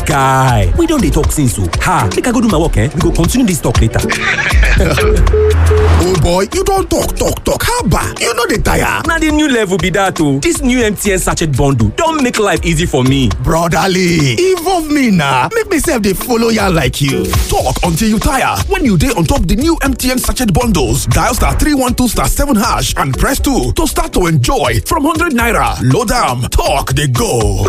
guy we don dey talk since o ha make i go do my work eh we go continue this talk later. oh boy you don talk talk talk haba you no dey tire. na the new level be that o this new mtn sachet bundle don make life easy for me. brotherly involve me na make me sef dey follow yarn like you. talk until you tire when you dey on top the new mtn sachet bundles dial star three one two star seven hash and press two to start to enjoy from hundred naira load am talk dey go.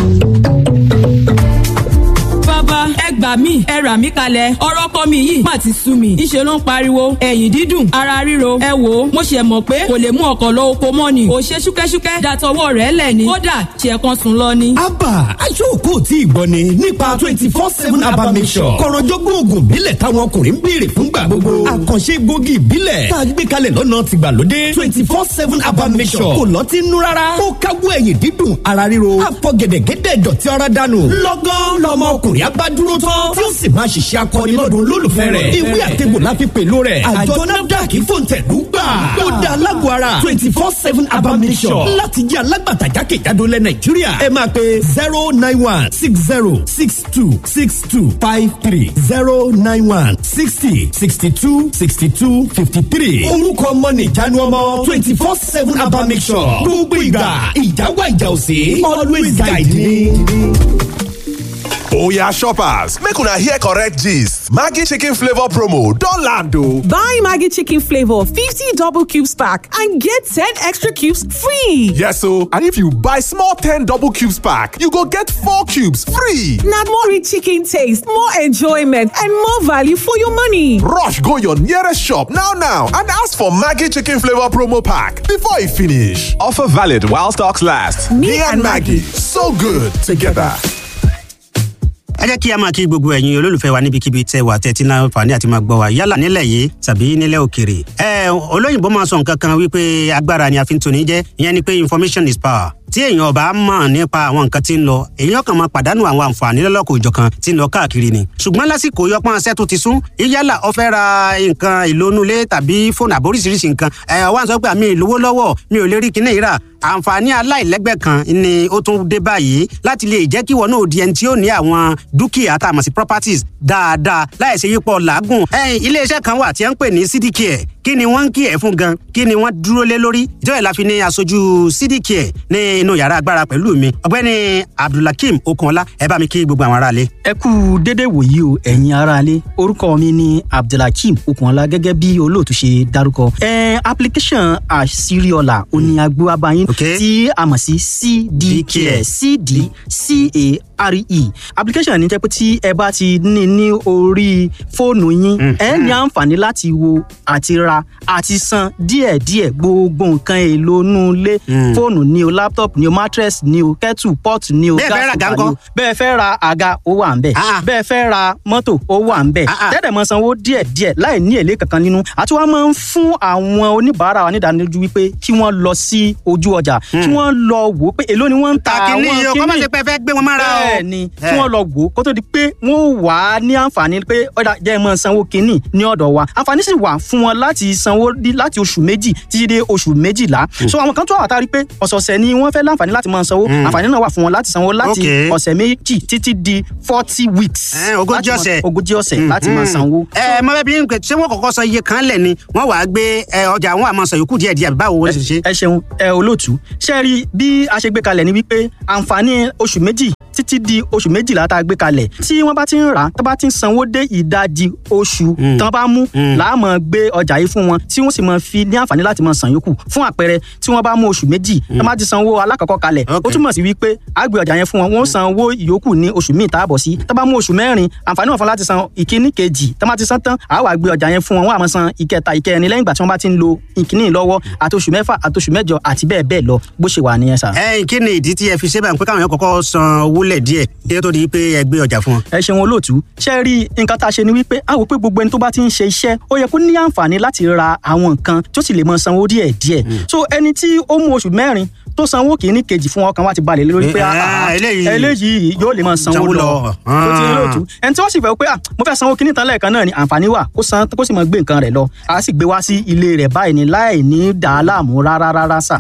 bàbá ẹ gbà mí ẹ rà mí kalẹ̀ ọ̀rọ̀ kọ́ mi yìí má ti sú mi ńṣe ló ń pariwo ẹ̀yìn dídùn ara ríro ẹ wò ó mo ṣe mọ̀ pé kò lè mú ọkọ̀ lọ oko mọ́ ni ò ṣe ṣúkẹ́ṣúkẹ́ dàtọwọ́ rẹ̀ lẹ̀ ni kódà ṣe kan sùn lọ ni. abba aṣọ́kò tí ìgbọ́ ni nípa twenty four seven abba mission kọ̀rọ̀jọ́gbọ́n oògùn ìbílẹ̀ táwọn ọkùnrin ń béèrè fúngbà gbogbo àkànṣe gbòógì ìbílẹ̀ tá a gbé kalẹ̀ lọ́nà tìgbàlódé twenty four seven abba mission kò lọ́tí nú rárá ó káwọ́ ẹ̀yìn dídùn ara ríro àfọ̀gẹ̀dẹ̀gẹ̀dẹ̀ dọ̀tí ara dànù lọ́gán lọ́mọ ọkùnrin abá dúró tán tí ó sì máa ṣiṣẹ́ akọni lọ́dún olólùfẹ́ rẹ̀ ìwé àtẹ̀gbò la fi pèlú rẹ̀ àjọ nafdac fòǹtẹ̀lú gbà ó dá alágbó ara twenty four seven abamisọ̀ láti jẹ́ alágbàtà jákèjádò lẹ̀ nàìjíríà ẹ máa pe zero nine one six zero six two six two five three zero nine one sixty sixty two sixty two fifty three orúkọ ọmọ nìjánu ọmọ twenty four seven abamisọ̀ gbogbo ìgbà ìjáwá ìjà òsè always guide me. oya shoppers make una hear correct gist maggi chicken flavour promo don land o. Buy Maggie Chicken Flavor 50 double cubes pack and get 10 extra cubes free. yes o and if you buy small ten double cubes pack you go get four cubes free. Now more rich chicken taste, more enjoyment, and more value for your money. rush go your nearest shop now now and ask for maggi chicken flavour promo pack before e finish. offer valid while stocks last. me, and maggi so good together. ẹ jẹ́ kí a máa kí gbogbo ẹ̀yin olólùfẹ́ wa níbikíbi tẹ́ wà tẹ́tí náà fàní àti máa gbọ́ wa yálà nílẹ̀ yìí tàbí nílẹ̀ òkèrè. ẹ olóyìnbó máa sọ nǹkan kan wípé agbára ni a fi ń toni jẹ́ ìyẹn ni pé information is power tí èèyàn ọba mọ̀ nípa àwọn nǹkan tí ń lọ èèyàn kan máa pàdánù àwọn àǹfààní lọ́lọ́kọ̀ òjọ̀kan tí ń lọ káàkiri ni. ṣùgbọ́n lásìkò yọpọ́n aṣẹ́ tó ti sún yálà ó fẹ́ ra nǹkan ìlónúlé tàbí fóònù àbóríṣiríṣi nǹkan ẹ̀ wá ń sọ pé àmì ìlówó lọ́wọ́ mi ò lè rí kinní yìí rà àǹfààní aláìlẹ́gbẹ́ kan ni ó tún dé báyìí láti lè jẹ́ kí wọn náà di ẹni tí ó ní àwọn dúkìá tá a mọ̀ sí properties dáadáa láì ṣe yípo làágùn. iléeṣẹ́ kan wà tí wọ́n ń pè ní cdcare kí ni wọ́n ń kí ẹ̀ fún gan kí ni wọ́n dúró lé lórí ìjọba ìlà fi ní aṣojú cdcare ní inú yàrá agbára pẹ̀lú mi ọ̀gbẹ́ni abdulhakeem okunọlá ẹ bá mi kí gbogbo àwọn aráalé. ẹ kú dédé wòyí o ẹ̀yin aráalé orúkọ mi ni abdulhakeem okunọlá gẹ́gẹ́ bí olóòtú ṣe dárúkọ. ẹ application àṣírí ọ̀la òní agbóhábáyín Okay. tí a mọ̀ sí cdcare cdcare application ní jẹ́ pé tí ẹ bá ti ní ní orí fóònù yín ẹ ní àǹfààní láti wo àti ra àti san díẹ̀díẹ̀ gbogbo nǹkan èlò inú ilé fóònù ni o laptop ni o mattress ni o kettle pot ni o Bẹ́ẹ̀ fẹ́ ra àga gas cooker ni o ńkọ́? bẹ́ẹ̀ fẹ́ ra àga ó wà ń bẹ̀ Ah. bẹ́ẹ̀ fẹ́ ra mọ́tò ó wà ń bẹ̀ Ah, ah. tẹ́lẹ̀ mọ́ sanwó díẹ̀díẹ̀ láì ní èlé kankan nínú àti wọ́n máa ń fún àwọn oníbàárà wa nídánilójú wípé kí wọ́n lọ sí ojú ọjà kí wọ́n lọ wò ó pé èló ni wọ́n ń ta kàkínní àwọn yìí o kọ́ má kíní ṣe pé ẹ fẹ́ gbé wọn mára o. bẹ́ẹ̀ ni kí wọ́n lọ wò ó kó tó di pé wọ́n wà á ní àǹfààní pé ọ̀dà jẹ́ mọ́ sanwó kínní ní ọ̀dọ̀ wa àǹfààní sì wà fún wọn láti sanwó dí- láti oṣù méjì títí dé oṣù méjìlá so àwọn kan tó wà tá a rí pé ọ̀sọ̀ọ̀sẹ̀ ni wọ́n fẹ́ láǹfààní láti máa sanwó àǹfààní náà wà fún wọn láti sanwó láti Okay. ọ̀sẹ̀ méjì títí di forty weeks Eh, ogójì láti máa- ọ̀sẹ̀. ogójì ọ̀sẹ̀ láti máa sanwó. ẹ mọ bẹẹ bí n pè ṣé wọn kọ́kọ́ sọ iye kan lẹ ni wọn wàá gbé ẹ, ọjà àwọn àmọ sọ yòókù díẹ̀ díẹ̀ àbí báwo wọn ṣe ṣe. ẹ ṣeun ẹ olóòtú ṣe rí bí a ṣe gbé kalẹ̀ ni wípé àǹfààní oṣù méjì títí di oṣù méjìlá tá a gbé kalẹ̀ tí wọ́n bá ti ń rà á tó bá ti ń sanwó dé ìdajì oṣù tán bá mú láàmú gbé ọjà yìí fún wọn tí wọ́n sì máa fi ní àǹfààní láti máa san yòókù fún àpẹẹrẹ tí wọ́n bá mú oṣù méjì tán bá ti sanwó alákọ̀ọ́kọ́ kalẹ̀ ó Okay. túmọ̀ sí wípé a gbé ọjà yẹn fún wọn wọ́n san owó ìyókù ní oṣù míì táàbọ̀ sí tán bá mú oṣù mẹ́rin àǹfààní wọn fún láti san ìkíní kejì tán bá ti san tán àá wá gbé ọjà yẹn fún wọn wọ́n á máa san ìkẹta ìkẹrin lẹ́yìn ìgbà tí wọ́n bá ti ń lo ìkíní lọ́wọ́ àti oṣù mẹ́fà àti oṣù mẹ́jọ àti bẹ́ẹ̀ bẹ́ẹ̀ lọ bó ṣe wà nìyẹn sà. ẹ kí ni ìdí tí ẹ fi ṣe báyìí pé káwọn yẹn kọ́kọ́ san owó lẹ díẹ̀ kí ló tó di pé ẹ gbé ọjà fún wọn. ẹ ṣeun olóòtú ṣe rí nǹkan tá a ṣe ni wípé a wò pé gbogbo ẹni tó bá ti ń ṣe iṣẹ́ ó yẹ kó ní àǹfààní láti ra àwọn nǹkan tó sì lè mọ sanwó díẹ̀ díẹ̀ so ẹni tí ó mú oṣù mẹ́rin tó sanwó kìíní kejì fún ọkàn wa ti balẹ̀ lé lórí pé Eh, ah, ah, ah, eléyìí- eléyìí yóò lè mọ sanwó Sanwó lọ lọ. tó ti rí olóòtú ẹni tí wọ́n sì fẹ́ pé ah, mo fẹ́ sanwó kìíní tán lẹ́ẹ̀kan náà ni àǹfààní wà kó san kó sì mọ gbé nǹkan rẹ̀ lọ a sì gbé wá sí ilé rẹ̀ báyìí ni láì ní dàá láàmú rárá rárá sà. ẹ ṣé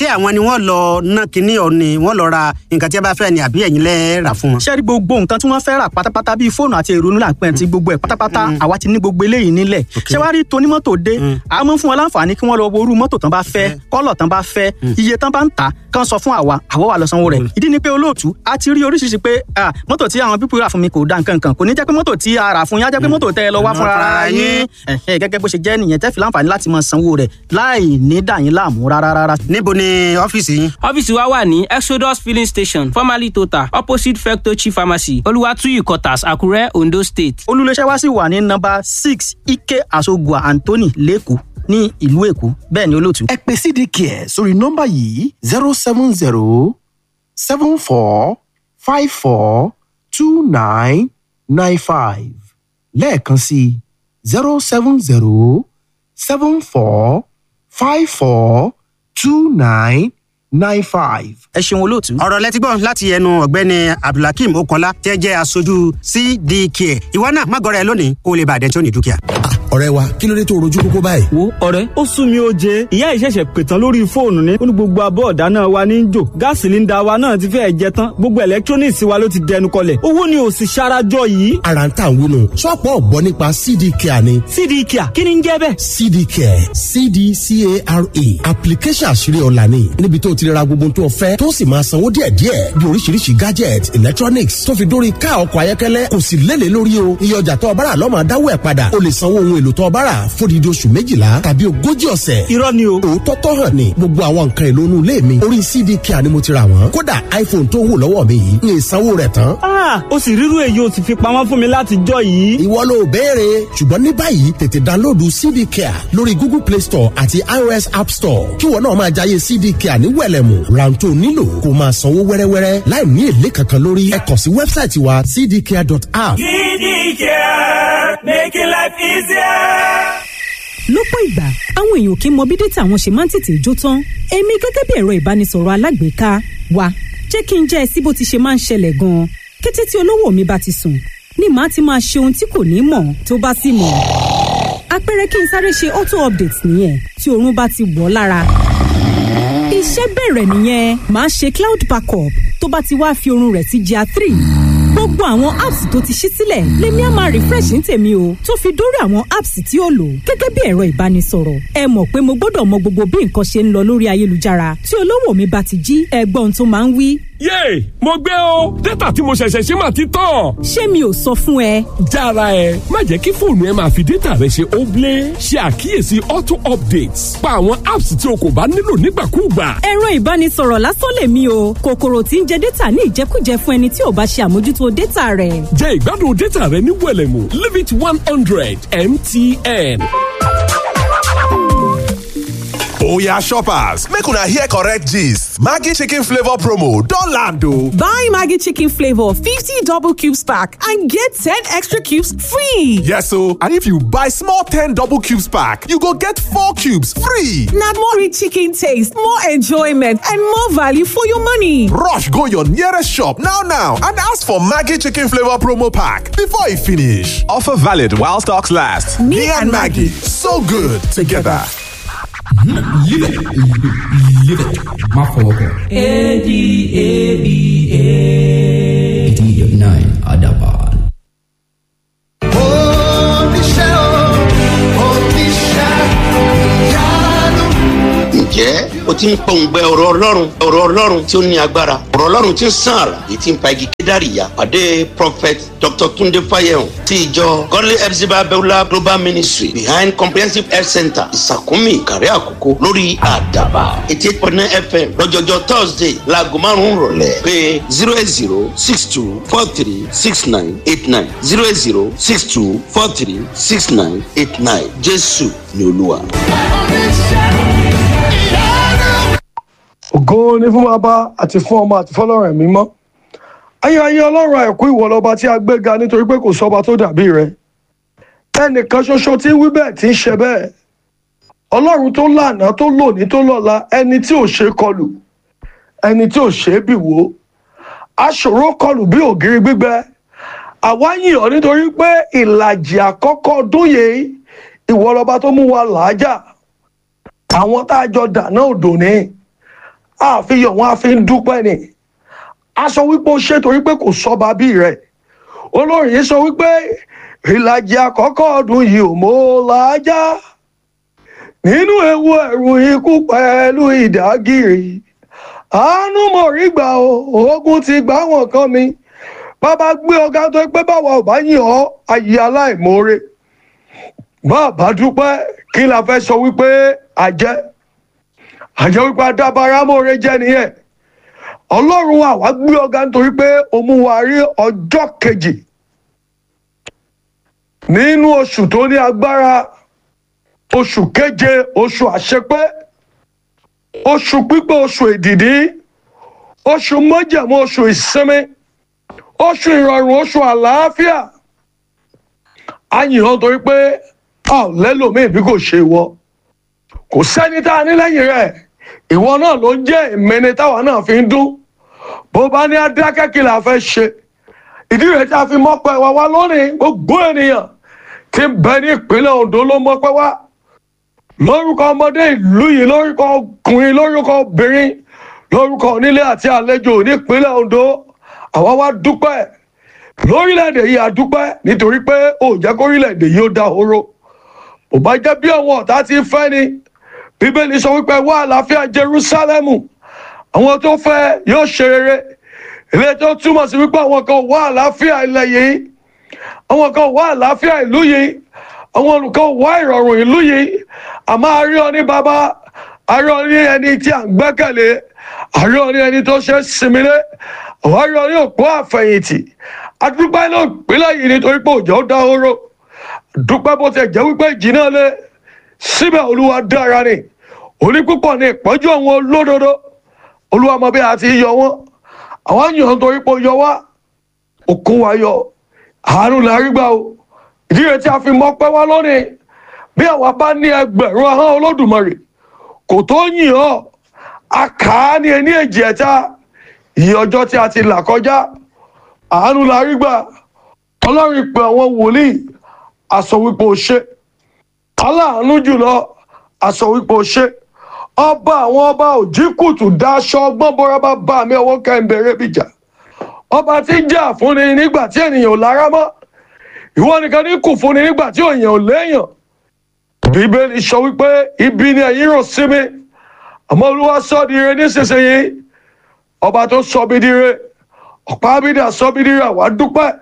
àwọn ni wọ́n lọ ná kinní ọ̀ni wọ́n lọ ra nǹkan tí a bá fẹ́ ni àbí ẹ̀yin lẹ́ rà fún wọn. ṣé rí gbogbo nǹkan tí wọ́n fẹ́ rà pátápátá bíi fóònù àti ìrònú làpẹ́ àti gbogbo ẹ̀ pátápátá àwa ti ní gbogbo eléyìí nílẹ̀ ṣé wàá rí tonímọ́tò dé a mọ̀ fún wọn láǹfààní kí wọ́n lọ wo irú mọ́tò tán bá fẹ́ kọ́lọ̀ tán bá fẹ́ iye tán bá ń tà kán sọ fún àwa àwa wà lọ sanwó rẹ̀ ìdí ni pé olóòtú a ti rí oríṣiríṣi pé ah, mọ́tò tí àwọn pípọ̀ rà fún mi kò da nǹkan kan kò ní jẹ́ pé mọ́tò tí a rà fún yín á jẹ́ pé mọ́tò tẹ́ ẹ lọ wá fúnra ara yín Ẹ̀hẹ́, gẹ́gẹ́ bó ṣe jẹ́ nìyẹn tẹ́ fi láǹfààní láti máa sanwó rẹ̀ láì ní dà yín láàmú rárá rárá. níbo ni ọ́fíìsì yín. ọ́fíìsì wa wà ní exodus filling station formerly total opposite fectochi pharmacy olùwàtúyì quarters àkúrẹ́ ondo state. olùléṣẹ́ wa sì wà ní nọ́mbà six ike asogua anthony lẹ́kọ̀ọ́ ní ìlú èkó bẹ́ẹ̀ ni olóòtú. ẹ pè cdcare sórí nọ́mbà yìí zero seven zero seven four five four two nine nine five lẹ́ẹ̀kan sí zero seven zero seven four five four two nine nine five. ẹ ṣeun olóòtú. ọ̀rọ̀ lẹ́tí gbọ́ láti ẹnu ọ̀gbẹ́ni abdulhakeem okola tẹ́ jẹ́ aṣojú cdk ìwọ náà má gọrẹ lónìí kó o lè bàdẹ́ tí ó ní dúkìá. ọ̀rẹ́ wa kí ló dé tó rojú kókó báyìí. wo ọ̀rẹ́ ó sún mi ó jẹ ìyá ìṣẹ̀ṣẹ̀ pètàn lórí fóònù ni ó ní gbogbo abọ́ ọ̀dáná wa ní í jò gáàsì sílíńdà wa náà ti fẹ́ẹ̀ jẹ tán gbogbo electronics wa ló ti dẹnu kọlẹ̀ owó ni ò sì ṣarajọ yìí. ara ń tà ń wúnu ṣọ́ọ̀pù ọ̀gbọ́ nípa cd care ni. cd care kí ni ń jẹ́ bẹ́ẹ̀. cd care cdcare application àṣírí ọ̀la ni níbi tó ti ra gbogbo tó fẹ́ tó sì máa sanwó díẹ̀díẹ̀ bí oríṣiríṣi gadget electronics tó fi dórí ká ọkọ̀ ayọ́kẹ́lẹ́ kò sì lélẹ̀ lórí o iye ọjà tó ọbára lọ́mọ adáwọ̀ ẹ̀ padà o lè sanwó ohun èlò tó ọbára fódìdí oṣù méjìlá tàbí ogójì ọ̀sẹ̀. irọ́ ni o. òótọ́ tọ́ hàn ni gbogbo àwọn nǹkan èlò inú ilé mi orí cd care ni mo ti rà wọ́n kódà iphone tó wù lọ́wọ́ mi yìí ní ìsanwó rẹ̀ tán. ah o sì rírú èyí o sì fi pamọ́ fún mi láti jọ yìí. ìwọ ló béèrè ṣùgbọ́n ní báyìí tètè dánlóòdù cd care lórí google play store àti ios app store kí wọn náà máa jayé cd care ní wẹ̀lẹ̀mù ráńtó nílò kó máa sanwó wẹ́rẹ́wẹ́rẹ́ láì ní èlé kankan lórí ẹ kàn sí wẹ́bsáìtì wa cdcare.app. care making life easier lọ́pọ̀ ìgbà àwọn èèyàn kì í mọ bí dátà wọn ṣe máa ń tètè jó tán èmi gẹ́gẹ́ bí ẹ̀rọ ìbánisọ̀rọ̀ alágbèéká wa jẹ́ kí n jẹ́ ẹ sí bó ti ṣe máa ń ṣẹlẹ̀ gan-an kété tí olówó mi bá ti sùn ni màá ti máa ṣe ohun tí kò ní mọ̀ tó bá sì mọ̀ àpẹẹrẹ kí n sáré ṣe auto update nìyẹn tí oorun bá ti wọ̀ lára iṣẹ́ bẹ̀rẹ̀ nìyẹn màá ṣe cloud backup tó bá ti wá fi oorun rẹ̀ sí GIA three gbogbo àwọn apps tó ti ṣí sílẹ̀ lèmi á máa refresh ní tèmi o tó fi dórí àwọn apps tí ó lò gẹ́gẹ́ bí ẹ̀rọ ìbánisọ̀rọ̀ ẹ mọ̀ pé mo gbọ́dọ̀ mọ gbogbo bí nǹkan ṣe ń lọ lórí ayélujára tí olówó mi bá ti jí ẹgbọ́n tó máa ń wí. yéè mo gbé o dátà tí mo ṣẹ̀ṣẹ̀ ṣe máa ti tán. ṣé mi ò sọ fún ẹ. jára ẹ má jẹ́ kí fóònù ẹ máa fi dátà rẹ ṣe óblé ṣe àkíyèsí auto updates pa àwọn apps tí o kò bá nílò nígbàkúùgbà. ẹ̀rọ ìbánisọ̀rọ̀ lásán lèmi o kòkòrò tí ń jẹ dátà ní ìjẹkújẹ fún ẹni tí ò bá ṣe àmójútó dátà rẹ̀. jẹ́ ìgbádùn dátà rẹ ní wẹ̀lẹ̀mú limit one hundred mtn. Oya shoppers, make una hear correct gist. Maggie chicken flavor promo don land o. Buy Maggie chicken flavor 50 double cubes pack and get 10 extra cubes free. Yes o, and if you buy small 10 double cubes pack, you go get 4 cubes free. Na more rich chicken taste, more enjoyment and more value for your money. Rush go your nearest shop now now and ask for Maggie chicken flavor promo pack before e finish. Offer valid while stocks last. Me, and Maggie, so good together. Live it. Live it. Má fọwọ́ kàn. A D A B A. eighty nine Adaban. oníṣẹ́ o oníṣẹ́ ìyanu. ǹjẹ́ o ti ń pọ̀ǹgbẹ ọ̀rọ̀ ọlọ́run ọ̀rọ̀ ọlọ́run tí ó ní agbára ọ̀rọ̀ ọlọ́run tí ń sàn àrà èyí tí ń pa igi kédàrí ya pàdé prophet dr tunde fayehun ti ìjọ godly epsiba beulah global ministry behind comprehensive health center ìsàkúnmí ìkàrẹ́ àkókò lórí àdàbà eighty eight point nine fm lọ́jọ́jọ́ thursday laago márùn-ún rọ̀lẹ́ pé zero eight zero six two four three six nine eight nine zero eight zero six two four three six nine eight nine jésù ni olúwa. ògo ni fún bàbá àti fún ọmọ àti fọlọ́run ẹ̀mí mọ́ ayérayé ọlọ́run àìkú ìwọ lọ́ba tí a gbé ga nítorí pé kò sọ́ba tó dàbí rẹ ẹnìkan ṣoṣo tí ń wí bẹ́ẹ̀ tí ń ṣe bẹ́ẹ̀ ọlọ́run tó lànà tó lòní tó lọ́la ẹni tí ò ṣe kọlù ẹni tí ò ṣe é bì wò aṣòro kọlù bí ògiri gbígbẹ àwa yìn ọ́ nítorí pé ìlàjì àkọ́kọ́ ọdún yìí ìwọ lọ́ba tó mú wa làájà àwọn tá a jọ dáná òdò ní àfihàn wọn a fi ń dúpẹ́ ni a sọ wípé ó ṣe torí pé kò sọba bí rẹ̀ olórin yìí sọ wípé ìlàjì àkọ́kọ́ ọdún yìí ò mọ́ làájá nínú ewu ẹ̀rù ikú pẹ̀lú ìdágìrì àánú mọ̀ rí gbà o ogun ti gbà wọ́n kan mi bàbá gbé ọgá tó pé báwa ò bá yìn ọ́ ayé aláìmoore má bá dúpẹ́ kí la fẹ́ sọ wípé àjẹ́ àjẹ́ wípé adábára mọ́re jẹ́ nìyẹn ọlọ́run wa wá gbé ọgá nítorí pé ó mú wa rí ọjọ́ kejì nínú oṣù tó ní agbára oṣù keje oṣù àṣepé oṣù pípé oṣù èdìdí oṣù mọ́jẹ̀mú oṣù ìsinmi oṣù ìrọ̀rùn oṣù àlàáfíà a yìn ọ́ torí pé a ò lẹ́lòmíì bí kò ṣe ìwọ kò sẹ́ni tá a ní lẹ́yìn rẹ̀ ìwọ náà ló jẹ́ ìmẹ́ni táwa náà fi ń dún bó bá ní adákẹ́ kí la fẹ́ ṣe ìdí rẹ̀ tí a fi mọ́pẹ́ wa wá lónìí gbogbo ènìyàn tí ń bẹ ní ìpínlẹ̀ Ondo ló mọ́pẹ́ wá lórúkọ ọmọdé ìlú yìí lórúkọ ọkùnrin lórúkọ obìnrin lórúkọ onílé àti àlejò nípínlẹ̀ Ondo àwa wá dúpẹ́ lórílẹ̀‐èdè yìí a dúpẹ́ nítorí pé ó jẹ́ kórílẹ̀‐èdè yìí ó dahoro ò bá jẹ́ bí àwọn ọ̀tá ti fẹ́ ni bíbélì sọ wípé wá àlàáfíà Jerúsálẹ́mù àwọn tó fẹ́ yóò ṣe rere ilé tó túmọ̀ sí wípé àwọn kan wá àlàáfíà ilẹ̀ yìí àwọn kan wá àlàáfíà ìlú yìí àwọn olùkọ́ wá ìrọ̀rùn ìlú yìí àmọ́ a rí ọ ní bàbá a rí ọ ní ẹni tí à ń gbẹ́kẹ̀lé a rí ọ ní ẹni tó ṣe é sinmi lé àwọn a rí ọ ní òpó àfẹ̀yìntì adúpẹ́ ló pínlẹ̀ yìí nítorí pé òjò dá oró dúpẹ́ bó ti jẹ́ wípé ìjìnà lé síbẹ̀ olúwa dára ni òní púpọ̀ ní ìpọ́jú àwọn olódodo olúwa mọ bí a ti yọ wọn àwọn yàn torí pé ó yọ wá òkun wa yọ àánú la rí gbà o ìdí rẹ̀ tí a fi mọ́pẹ́ wá lónìí bí àwa bá ní ẹgbẹ̀rún ahọ́n olódùmarè kò tó yìn ọ́ a kà á ní ẹni èjì ẹ̀ta ìyè ọjọ́ tí a ti là kọjá àánú la rí gbà ọlọ́run ìpè àwọn wòlíì àsọ wípé o ṣe aláàánú jùlọ àsọ wípé o ṣe ọba àwọn ọba òjì kùtù daṣọ ọgbọ́n bọ́ra bá bá mi ọwọ́ kẹ́ńbẹ̀rẹ̀ bìjà ọba tí ń jà fúnni nígbà tí ènìyàn ò lára mọ́ ìwọ nìkan ní kù fúnni nígbà tí èèyàn ò léèyàn bíbélì sọ wípé ibi ni ẹ̀yin rò sí mi àmọ́ olúwa sọ di ire nísinsìnyí ọba tó sọ bí di ire ọ̀pá abídà sọ bí di ire àwa dúpẹ́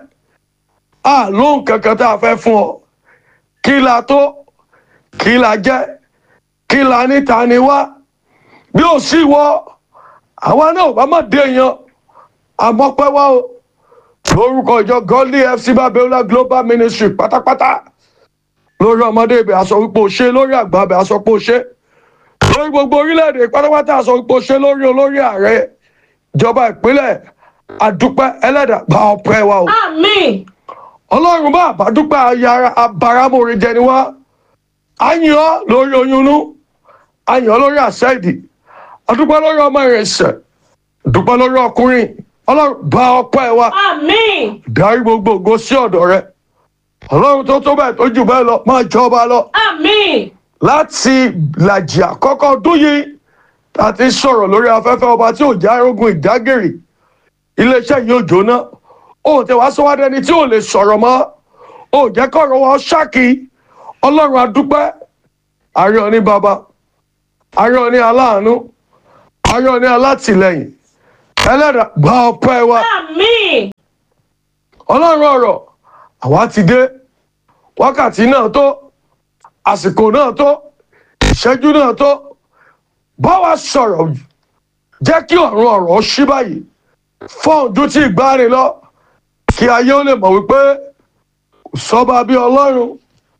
à lóhùn kankan tá a fẹ́ fún ọ kí la tó kí la jẹ́ kí la níta ni wá bí ó sì wọ àwa náà ò bá má dé yan àmọ́pẹ́ wá o lórúkọ ìjọ godly fc babiola global ministry pátápátá lórí ọmọdé ibẹ̀ aṣọ wípé o ṣe lórí àgbà ibẹ̀ aṣọ pé o ṣe lórí gbogbo orílẹ̀-èdè pátápátá aṣọ wípé o ṣe lórí olórí ààrẹ ìjọba ìpínlẹ̀ àdúpẹ́ ẹlẹ́dà gba ọpẹ́ wa o. àmín. ọlọ́run bá àbádúpẹ́ ayára abáramóore jẹ ni wá a yìn ọ́ lórí oyún inú a yìn ọ́ lórí àṣẹ ìdì àdúpẹ́ lórí ọmọ ìrìnsẹ̀ àdúpẹ́ lórí ọkùnrin ọlọ́run bá ọpẹ́ wa. àmín. darí gbogbo ògo sí ọ̀dọ̀ rẹ ọlọ́run tó tó bẹ́ẹ̀ tó jù bẹ́ẹ̀ lọ máa jọba lọ. àmín. láti làjì àkọ́kọ́ ọdún yìí tá a ti sọ̀rọ̀ lórí afẹ́fẹ́ ọba tí ò já arógun ìdágìrì iléeṣẹ́ yìí ò jóná ó tẹ wá sọ́wádẹ́ ẹni tí ò lè sọ̀rọ̀ mọ́ ó jẹ́ kọ̀rọ̀ wọn ṣáàkì ọlọ́run adúpẹ́ àárẹ̀ ní baba àárẹ̀ ní aláàánú àárẹ̀ ní alátìlẹyìn ẹlẹ́dàá gba ọpẹ́ wa àmín. ọlọ́run ọ̀rọ̀ àwa ti dé wákàtí náà tó àsìkò náà tó ìṣẹ́jú náà tó bá wa sọ̀rọ̀ jẹ́ kí ọ̀run ọ̀rọ̀ ṣí báyìí fọ́ọ̀dù tí ìgbàanì lọ kí ayé ó lè mọ̀ wípé kò sọ́ba bí ọlọ́run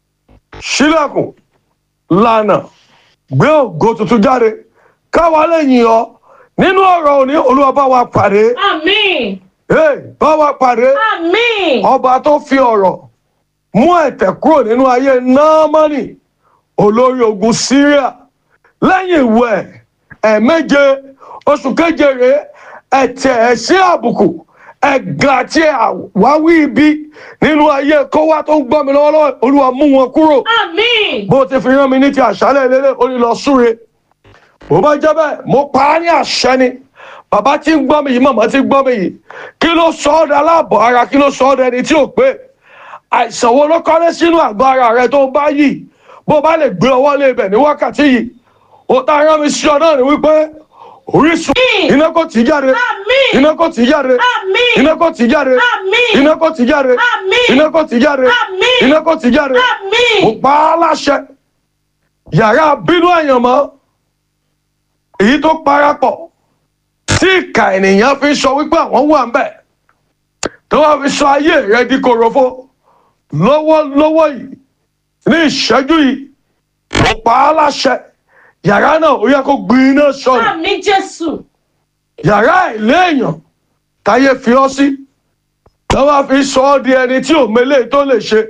sílẹ̀kùn lànà gbé ògo tuntun jáde káwa lè yìn ọ́ nínú ọ̀rọ̀ òní olúwa bá wa pàdé. àmín. Hey, bá wa pàdé. àmín. ọba tó fi ọ̀rọ̀ mú ẹ̀tẹ̀ kúrò nínú ayé náàmánì olórí ogun syria lẹ́yìn ìwẹ̀ ẹ̀ẹ̀méje oṣù keje rèé ẹ̀tẹ̀ ẹ̀sìn àbùkù ẹ̀gàn àti àwáwí ibi nínú ayé kówá tó ń gbọ́ mi lọ́wọ́lọ́wọ́ olúwa mú wọn kúrò. àmín. bó ti fi rán mi ní ti àṣálẹ̀ lélẹ̀ ó ní lọ súre bó bá jẹ́ bẹ́ẹ̀ mo pa á ní àṣẹ ni bàbá tí ń gbọ́ mi yìí màmá tí ń gbọ́ mi yìí kí ló sọ ọ́ dà láàbọ̀ ara kí ló sọ ọ́ dẹni tí ò pé àìsàn wo ló kọ́lé sínú àgọ́ ara rẹ tó bá yìí bó bá lè gbé ọwọ́ lé ibẹ̀ ní wákàtí yìí ó tá a rán mi sí ọ náà ni wípé orísun iná kò tí jáde iná kò tí jáde iná kò tí jáde iná kò tí jáde iná kò tí jáde iná kò tí jáde mo pa á láṣẹ yàrá bínú àyànmọ́ èyí tó parapọ̀ tí ìka ènìyàn fi sọ wípé àwọn wà ń bẹ̀ tó wá fi sọ ayé rẹ di korofo lọ́wọ́lọ́wọ́ yìí ní ìṣẹ́jú yìí mo pa á láṣẹ yàrá náà ó yẹ kó gbin iná sọnù àmì jésù yàrá ìléèyàn táyé fi ọ sí tó wá fi sọ ọ di ẹni tí ò mélé tó lè ṣe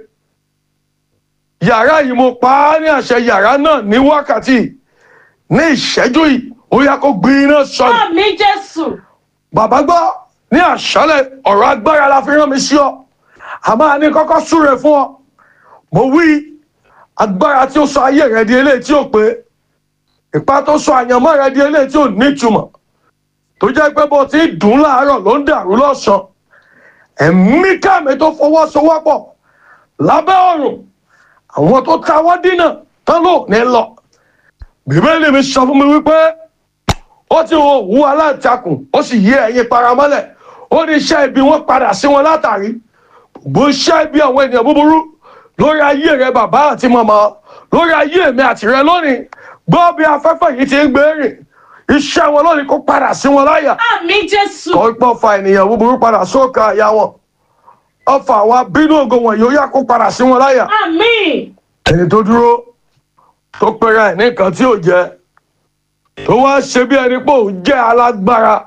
yàrá yìí mo pa á ní àṣẹ yàrá náà ní wákàtí yìí, ní ìṣẹ́jú yìí ó yẹ kó gbin iná sọnù àmì jésù bàbá gbọ́ ní àṣálẹ̀ ọ̀rọ̀ agbára la fi rán mi sí ọ àmọ́ a ní kọ́kọ́ súre fún ọ mo wí agbára tí ó sọ ayé rẹ di eléyìí tí ò pé ìpá tó sọ àyànmọ́ rẹ di eléyìí tí ò nítumọ̀ tó jẹ́ pé bó ti ń dùn láàárọ̀ ló ń dàrú lọ́sàn-án ẹ̀mí káàmì tó fọwọ́sowọ́pọ̀ lábẹ́ ọ̀run àwọn tó tawọ́ dínà tán ló ní lọ bíbélì mi sọ fún mi wípé ó ti wo òwú aláǹtakùn ó sì yí ẹyin paramọ́lẹ̀ ó ní iṣẹ́ ibi wọn padà sí wọn látàrí gbogbo iṣẹ́ ibi àwọn ènìyàn búburú lórí ayé rẹ bàbá àti màmá lórí ayé mi àti rẹ lónìí gbọ́ bí afẹ́fẹ́ yìí ti ń gbé rìn iṣẹ́ wọn lónìí kó padà sí wọn láyà àmì jésù kó pọ̀ fa ènìyàn búburú padà sóòkà àyà wọn ọfà àwọn abínú ògo wọn yóò yá kó padà sí wọn láyà àmì ẹni tó dúró tó pera ẹ̀ ní nǹkan tí ò jẹ́ tó wá ṣe bí ẹni pé òun jẹ́ alágbára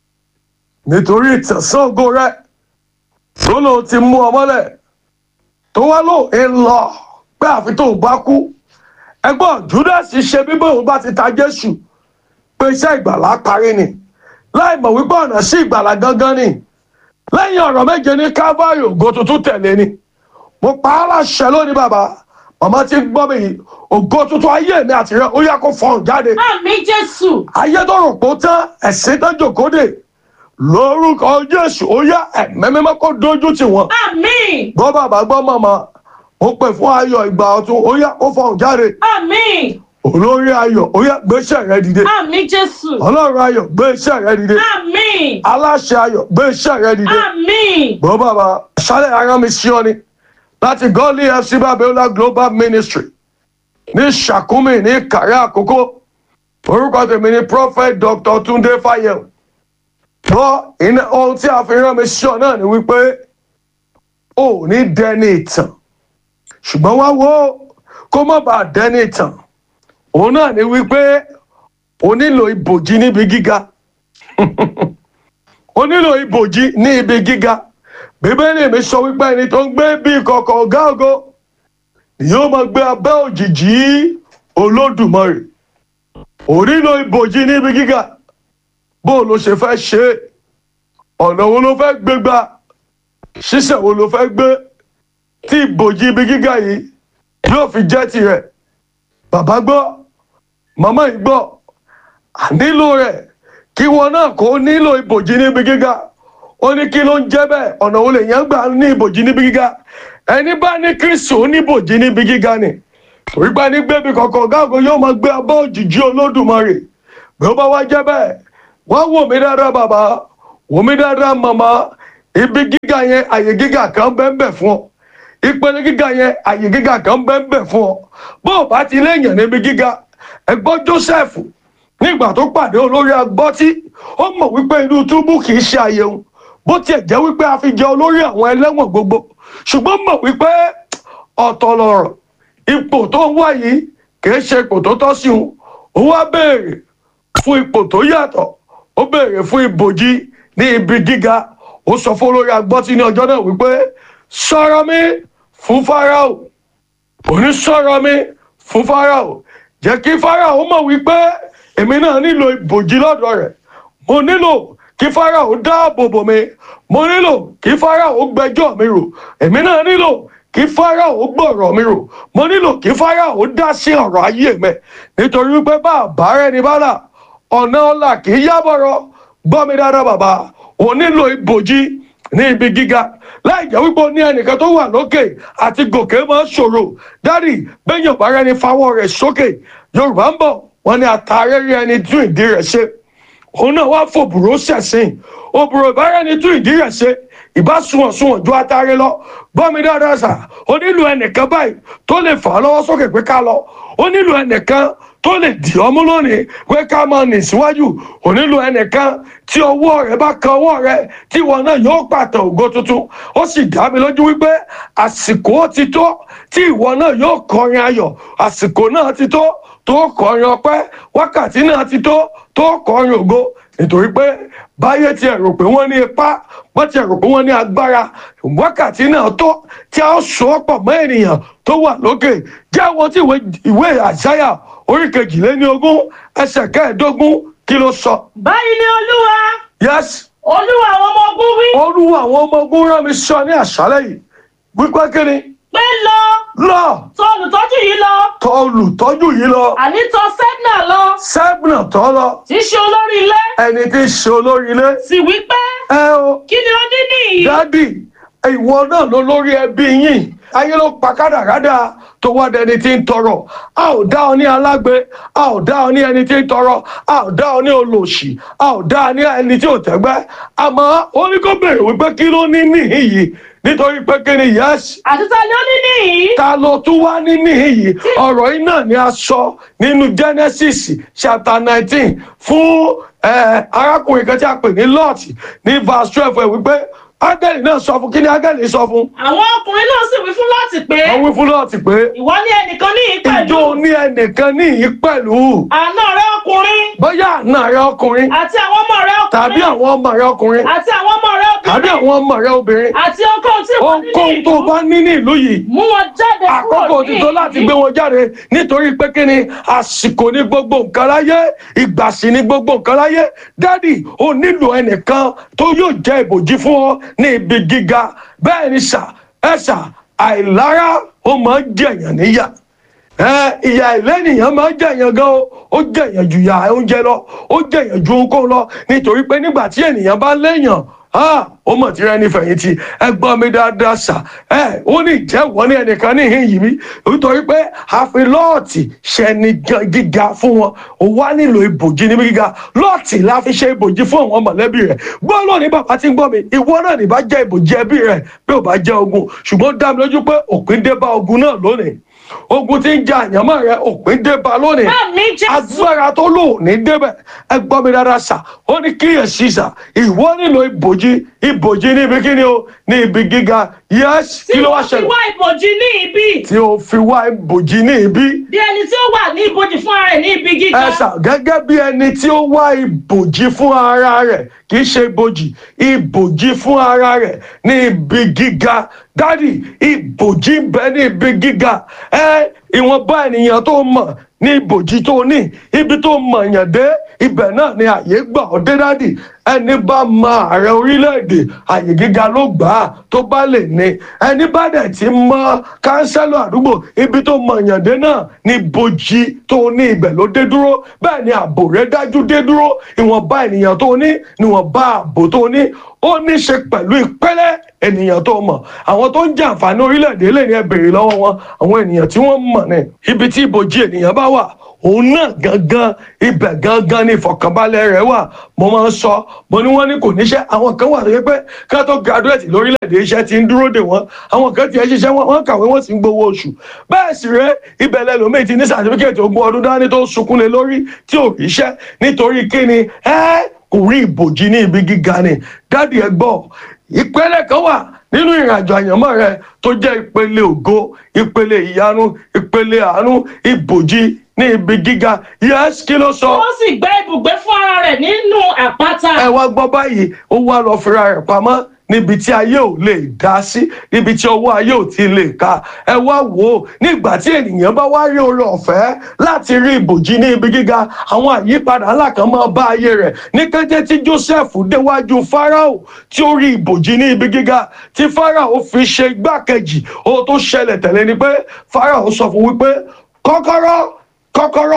nítorí ìtẹ̀sán ògo rẹ tó lóun ti mú ọ mọ́lẹ̀ tó wá lóun ń lọ pé àfi tóun bá kú ẹgbọ́n júdásì ṣe bí bóun bá ti ta jésù pé iṣẹ́ ìgbàlá parí ni láì mọ̀ wípé ọ̀nà sí ìgbàlá gangan ni lẹ́yìn ọ̀rọ̀ méje ní calvary ògo tuntun tẹ̀lé ni mo pa á láṣẹ lónìí bàbá màmá ti gbọ́ mi yìí ògo tuntun ayé mi àti rẹ ó yẹ kó fọhùn jáde àmì jésù ayé tó rò pé ó tán ẹ̀sìn tó jòkóde lórúkọ jésù ó yá ẹ̀mẹ́mẹ́mẹ́ kó dojú tì wọ́n àmì gbọ́ bàbá gbọ́ màmá ó pè fún ayọ̀ ìgbà ọ̀tun ó yá kó fọhùn jáde àmì olórí ayọ̀ ó yá gbéṣẹ́ rẹ dìde àmì jésù ọlọ́run ayọ̀ gbéṣẹ́ rẹ dìde àmì aláṣẹ ayọ̀ gbéṣẹ́ rẹ dìde àmì gbọ́ bàbá ṣálẹ̀ ara mi sí ọ ni láti gọ́ọ̀lì fc babiola global ministry ní sàkúmì ní kàrí àkókò orúkọ tèmi ni prophet dr tunde fayel gbọ́ iná ohun tí a fi rán mi sí ọ náà ni wípé ò ní dẹni ìtàn ṣùgbọ́n wá wo kó má bàa dẹni ìtàn òun náà ni wípé o nílò ibòji níbi gíga o nílò ibòji ní ibi gíga bíbélì mi sọ wípé ẹni tó ń gbé bí ìkọ̀kọ̀ ọ̀gá ògo ni yóò máa gbé abẹ́ òjìji olódùmarè ò nílò ibòji níbi gíga bó o ló ṣe fẹ́ ṣe é ọ̀nà wo ló fẹ́ gbé gbà ṣíṣẹ̀ wo ló fẹ́ gbé tí ibòji ibi gíga yìí yóò fi jẹ́ tirẹ̀ bàbá gbọ́ màmá yìí gbọ́ à nílò rẹ̀ kí wọn náà kó nílò ibòji níbi gíga ó ní kí ló ń jẹ́ bẹ́ẹ̀ ọ̀nà wo lèèyàn gbà ní ibòji níbi gíga ẹni bá ní kristu ó ní ibòji níbi gíga ni torí pé ní gbébi kọ̀ọ̀kan gáàgó yóò máa gbé abọ́ òjìji olódùmarè bí ó bá wá jẹ́ bẹ́ẹ̀ wọ́n wò mí dáadáa bàbá wò mí dáadáa màmá ibi gíga yẹn àyè gíga kan bẹ́ẹ̀ bẹ́ẹ̀ fún ọ ìpele gíga yẹn àyè gíga kan bẹ́ẹ̀ bẹ́ẹ̀ fún ọ bó o bá ti léèyàn níbi gíga ẹgbọ́n joseph nígbà tó pàdé olórí agbọ́tí ó mọ̀ wípé inú túbú kì í ṣe àyẹ̀wò bó tiẹ̀ jẹ́ wípé a fi jẹ olórí àwọn ẹlẹ́wọ̀n gbogbo ṣùgbọ́n mọ̀ wípé ọ̀tọ̀ lọ̀rọ̀ ipò tó ń wá yìí kì í ṣe ipò tó tọ́ sí òun ó wá béèrè fún ipò tó yàtọ̀ ó béèrè fún ibòji ní ibi gíga ó sọ fún olórí agbọ́tí ní ọjọ́ náà wípé sọ̀rọ̀ mi fún farao òní sọ̀rọ̀ mi fún farao jẹ́ kí farao mọ̀ wípé èmi náà nílò ibòji lọ́dọ̀ rẹ̀ mo nílò kí farao dáàbò bò mi mo nílò kí farao gbẹjọ́ mi rò èmi náà nílò kí farao gbọ̀rọ̀ mi rò mo nílò kí farao dá sí ọ̀rọ̀ ayé mi nítorí wípé bá àbá rẹ̀ ní bá là ọ̀nà ọ̀la kì í yábọ̀rọ̀ gbọ́ mi dáadáa bàbá ò nílò ìbòjì ní ibi gíga láì jẹ́ wípé o ní ẹnìkan tó wà lókè àti gòkè máa ń ṣòro dádì bẹ́yìn ọ̀bá rẹ ní fawọ́ rẹ̀ sókè yorùbá ń bọ̀ wọ́n ní àtàrẹ́rẹ́ ẹni tún ìdí rẹ̀ ṣe òun náà wá fòbùrò ṣẹ̀sìn òbùrò ìbára ẹni tún ìdí rẹ̀ ṣe ìbá sunwọ̀n sunwọ̀n ju atare lọ gbọ́ mi dáadáa sà ó nílò ẹnìkan báyìí tó lè fà á lọ́wọ́ sókè pé ká lọ ó nílò ẹnìkan tó lè dì ọmú lónìí pé ká máa nì síwájú ó nílò ẹnìkan tí ọwọ́ rẹ bá kan ọwọ́ rẹ tí wọn náà yóò pàtẹ ògo tuntun ó sì dá mi lójú wípé àsìkò ti tó tí ìwọ náà yóò kọrin ayọ̀ àsìkò náà ti tó tó kọrin ọpẹ́ wákàtí náà ti tó tó kọrin ògo nítorí pé báyé tiẹ̀ rò pé wọ́n ní ipá wọ́n tiẹ̀ rò pé wọ́n ní agbára wákàtí náà tó tí a ó so ọ́ pọ̀ mọ́ ènìyàn tó wà lókè jẹ́ àwọn tí ìwé àṣàyà orí kejìléní ogún ẹsẹ̀ kẹẹ̀ẹ́dógún kí ló sọ. báyìí ni olúwa. yes. olúwa àwọn ọmọ ogun wí. olúwa àwọn ọmọ ogun rán mi sọ ní àṣálẹ́ yìí wípé kí ni. pé lọ. lọ. tọ̀ olùtọ́jú yìí lọ. tọ̀ olùtọ́jú yìí lọ. àní tọ̀ sẹ́gbnà lọ. sẹ́gbnà tọ́ lọ. tí í ṣe olórí ilé. ẹni tí í ṣe olórí ilé. sì wí pé. ẹ o. kí ni ó ní nìyí. dádì ìwọ náà ló lórí ẹbí yín ayé ló pa kádàrádà tó wá dẹni tí ń tọrọ a ò dá ọ ní alágbe a ò dá ọ ní ẹni tí ń tọrọ a ò dá ọ ní olòṣì a ò dá ọ ní ẹni tí ò tẹ́gbẹ́ àmọ́ ó ní kó béèrè wípé kí ló ní níhìn yìí nítorí pé kí ni yẹ́sì. àti ta ni ó ní níhìn. ta ló tún wá ní níhìn yìí ọ̀rọ̀ yìí náà ni a sọ nínú genesis chapter nineteen fún arákùnrin kan tí a pè ní lot ní verse twelve ẹ̀ wípé ángẹ́lì náà sọ fún kí ni ángẹ́lì sọ fún. àwọn ọkùnrin náà sì wí fún láti pé. wọ́n wí fún láti pé. ìwọ ní ẹnìkan ní yìí pẹ̀lú. ìjọ ní ẹnìkan ní yìí pẹ̀lú. àna rẹ ọkùnrin. bóyá àna rẹ ọkùnrin. àti àwọn ọmọ rẹ ọkùnrin. tàbí àwọn ọmọ rẹ ọkùnrin. àti àwọn ọmọ rẹ obìnrin. tàbí àwọn ọmọ rẹ obìnrin. àti ohunkóhun tí wọ́n ní ní ohunkóhun tó bá ní ní ìlú yìí. mú wọn jáde kúrò ní àkókò ti tó láti gbé wọn jáde nítorí pé kí ni àsìkò ní gbogbo nǹkan láyé ìgbà sì ní gbogbo nǹkan láyé dádì ó nílò ẹnìkan tó yóò jẹ́ ìbòjì fún ọ ní ibi gíga bẹ́ẹ̀ ni sà ẹ sà àìlára ó máa ń jẹ̀yàn níyà ìyà ìlẹ́nìyàn máa ń jẹ̀yàn gan o ó jẹ̀yàn ju ìyà oúnjẹ lọ ó jẹ̀yàn ju ohunkóhun lọ nítorí pé nígbà tí ènìyàn bá léèyàn ó mọ̀ tí rẹ ní fẹ̀yìntì ẹ gbọ́ mi dáadáa sà ẹ ó ní ìjẹ́wọ́ ní ẹnìkan ní ìhìn yìí mi nítorí pé àfi lọ́ọ̀tì ṣẹni gíga fún wọn ó wá nílò ìbòjì níbi gíga lọ́ọ̀tì la fi ṣe ìbòjì fún àwọn mọ̀lẹ́bí rẹ̀ gbọ́ lónìí bàbá tí ń gbọ́ mi ìwọ náà ní bá jẹ́ ìbòjì ẹbí rẹ̀ bí ò bá jẹ́ ogun ṣùgbọ́n dá mi lójú pé òpin dé bá ogun náà lónìí ogun tí ń ja àyànmọ́ rẹ òpin dé bá lónìí agbára tó lò ní débẹ̀ ẹ gbọ́ mi dáadáa sà ó ní kíyèsí sà ìwọ nílò ìbòjì ìbòjì ní ibi kíni o ní ibi gíga yẹs kí ló wá tí ṣẹlẹ̀ wọ́n fi wá ìbòjì ní ibi. tí o fi wá ìbòjì ní ibi bí ẹni tí ó wà ní ìbòjì fún ara rẹ̀ ní ibi gíga. ẹ sà gẹ́gẹ́ bí ẹni tí ó wá ìbòjì fún ara rẹ̀ kì í ṣe ìbòjì ìbòjì fún ara rẹ̀ ní ibi gíga dádì ìbòjì ń bẹ ní ibi gíga ẹ ìwọ̀nba ènìyàn tó mọ̀ ní ìbòjì tó ní ibi tó mọ̀ yàn dé ibẹ̀ náà ni àyè gbà ọ́ dé dádì ẹni bá mọ ààrẹ orílẹ̀-èdè àyè gíga ló gbà á tó bá lè ní ẹni bá dẹ̀ ti mọ kánsẹ́lọ̀ àdúgbò ibi tó mọ ìyàndé náà ní bòjì tó ní ibẹ̀ ló dé dúró bẹ́ẹ̀ ni ààbò rẹ̀ dájú dé dúró ìwọ̀nba ènìyàn tó ní níwọ̀nba ààbò tó ní ó ní ṣe pẹ̀lú ìpẹ́lẹ́ ènìyàn tó mọ̀ àwọn tó ń jàǹfààní orílẹ̀-èdè lè ní ẹ béèrè lọ́wọ́ wọn àwọn ènìyàn tí wọ́n mọ̀ ní ibi tí ibòjì ènìyàn bá wà òun náà gangan ibẹ̀ gangan ní ìfọ̀kànbalẹ̀ rẹ̀ wà mo máa ń sọ mo ní wọ́n ní kò níṣẹ́ àwọn kan wà tó yẹ pé ká tó graduate lórílẹ̀‐èdè iṣẹ́ ti ń dúró dè wọ́n àwọn kan tiẹ̀ ṣiṣẹ́ wọn wọ́n kàwé wọ́n sì ń gbowó oṣù bẹ́ẹ̀ sì rẹ́ ibẹ̀ lẹ́lòmíì ti ní sàtífíkẹ́tì ogún ọdún dání tó sunkún lé lórí tí ò ríṣẹ́ nítorí kíni ẹ́ kò rí ìbòjì ní ibi gíga ni dádì ẹ gbọ́ ìpele kan wà nínú ìrìnàjò àyànmọ́ rẹ tó jẹ́ ìpele ògo ìpele ìyanu ìpele àánú ìbòjì ní ibi gíga yẹ́sì kí ló sọ. ó sì gbẹ́ ibùgbé fún ara rẹ̀ nínú àpáta. ẹ wá gbọ́ báyìí ó wá lọ fira rẹ̀ pamọ́ níbi tí ayé ò lè dá sí níbi tí ọwọ́ ayé ò ti lè ka ẹ wá wò ó nígbà tí ènìyàn bá wá rí oore ọ̀fẹ́ láti rí ibòjì ní ibi gíga àwọn àyípadà ńlá kan máa bá ayé rẹ̀ ní kété tí joseph déwájú farao tí ó rí ibòjì ní ibi gíga tí farao fi ṣe igbákejì ohun tó ṣẹlẹ̀ tẹ̀lé ni pé farao sọ fún wípé kọ́kọ́rọ́ kọ́kọ́rọ́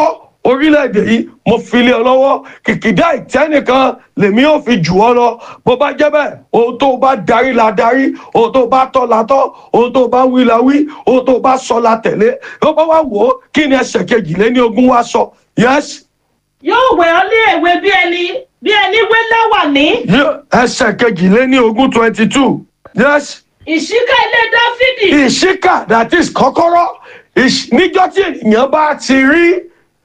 orílẹ̀-èdè yìí mo fi lé ọ lọ́wọ́ kìkìdá ìtẹ́nìkan lèmi ò fi jù ọ lọ bó bá jẹ́ bẹ́ẹ̀ ohun tó bá darí la darí ohun tó bá tọ́ la tọ́ ohun tó bá wí la wí ohun tó bá sọ la tẹ̀lé ó bá wá wò ó kí ni ẹsẹ̀ kejìléní ogún wá sọ yẹ́sì yóò wẹ̀ ọ́ lé èwe bí ẹni bí ẹni wé lẹ́wà ní. ẹsẹ̀ kejìléní ogún twenty two yẹ́sì ìṣíkà ilé dáfídì. ìṣíkà that is kọ́kọ́rọ́ ìṣ- níjọ́ tí ènìyàn bá ti rí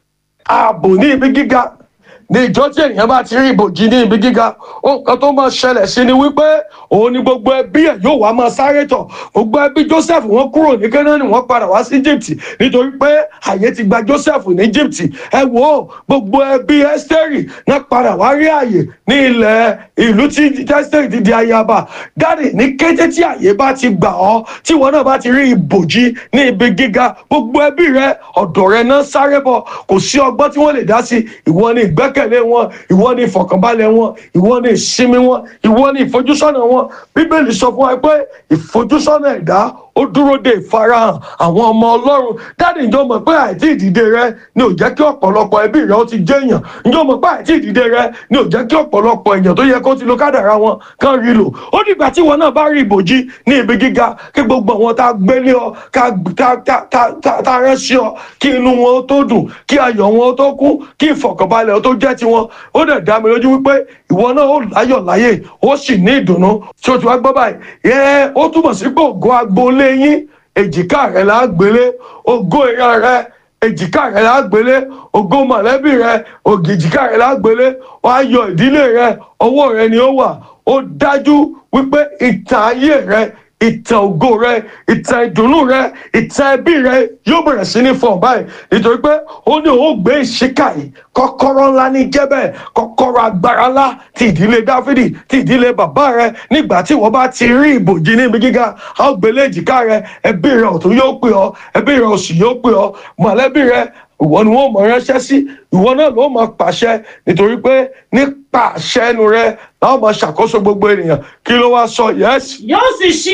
ààbò ní ibi gíga ní ìjọ tí ènìyàn bá ti rí ibòjì ní ibi gíga nǹkan tó máa ṣẹlẹ̀ sí ni wípé òun ni gbogbo ẹbí ẹ̀ yóò wá máa sáré tọ̀ gbogbo ẹbí joseph wọn kúrò ní kẹ́nání wọn padà wá sí egypt nítorí pé àyè ti gba joseph ní egypt ẹ wò ó gbogbo ẹbí esteri náà padà wá rí àyè ní ilẹ̀ ìlú tí esteri ti di ayaba dáàdì ní kété tí àyè bá ti gbà ọ́ tí wọn náà bá ti rí ibòjì ní ibi gíga gbogbo ẹbí rẹ ọ̀dọ̀ rẹ náà sáré bọ̀ kò sí ọgbọ́n tí wọ́n lè dá sí ìwọ ni ìgbẹ́kẹ̀lé wọn ìwọ ni ìfọ̀kànbalẹ̀ wọn ìwọ ni ìsinmi wọn ìwọ ni ìfojúsọ́nà wọn bíbélì sọ fún wa pé ìfojúsọ́nà ẹ̀dá ó dúró de ìfarahàn àwọn ọmọ ọlọ́run dáàdì ìjọ mọ̀ pé àìtí ìdìde rẹ ni ò jẹ́ kí ọ̀pọ̀lọpọ̀ ẹbí rẹ ó ti jẹ́ èèyàn ìjọ mọ̀ pé àìtí ìdìde rẹ ni ò jẹ́ kí ọ̀pọ̀lọpọ̀ èèyàn tó yẹ kó ti lo kádàrá wọn kán rí lò ó dìgbà tí wọn náà bá rí ìbòjì ní ibi gíga kí gbogbo àwọn tá a gbélé ọ ká tá tá tá tá tá rẹ́ sí ọ kí inú wọn ó tó dùn kí ayọ̀ wọn ó tó kún kí ìfọ̀kànbalẹ̀ ó tó jẹ́ tiwọn ó dẹ̀ dá mi lójú wípé ìwọ náà ó láyọ̀ láyè ó sì ní ìdùnnú tí o ti wá gbọ́ báyìí ẹ ó túmọ̀ sí pé ògo agboolé yín èjìká rẹ̀ là á gbélé ògo ìran rẹ̀ èjìká rẹ̀ là á gbélé ògo mọ̀lẹ́bí rẹ̀ ògìjìká rẹ̀ là á gbélé wàá yọ ìdílé rẹ̀ ọwọ́ rẹ̀ ni ó wà ó dájú wípé ìtàn ayé rẹ̀ ìtàn ògo rẹ ìtàn ìdùnnú rẹ ìtàn ẹbí rẹ yóò bẹ̀rẹ̀ sí ní fọ̀n báyìí nítorí pé ó ní òun gbé ìṣíkà yìí kọ́kọ́rọ́ ńlá ní jẹ́bẹ̀ kọ́kọ́rọ́ agbára ńlá ti ìdílé dáfídì ti ìdílé bàbá rẹ nígbà tí wọ́n bá ti rí ìbòjì níbi gíga a ó gbélé èjìká rẹ ẹbí rẹ ọ̀tún yóò pè ọ́ ẹbí rẹ òsì yóò pè ọ́ mọ̀lẹ́bí rẹ ìwọ ni wọn mọ ránṣẹ́ sí ìwọ náà ló máa pàṣẹ nítorí pé nípa àṣẹ ẹnu rẹ láwọn máa ṣàkóso gbogbo ènìyàn kí ló wá sọ yẹs. yóò sì ṣí.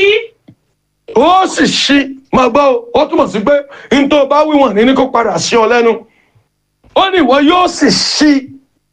ó sì ṣí máa gbọ́ o, ó túmọ̀ sí pé n tó bá wíwọ̀n ní ní kó padà sí ọ lẹ́nu ó ní ìwọ yóò sì ṣí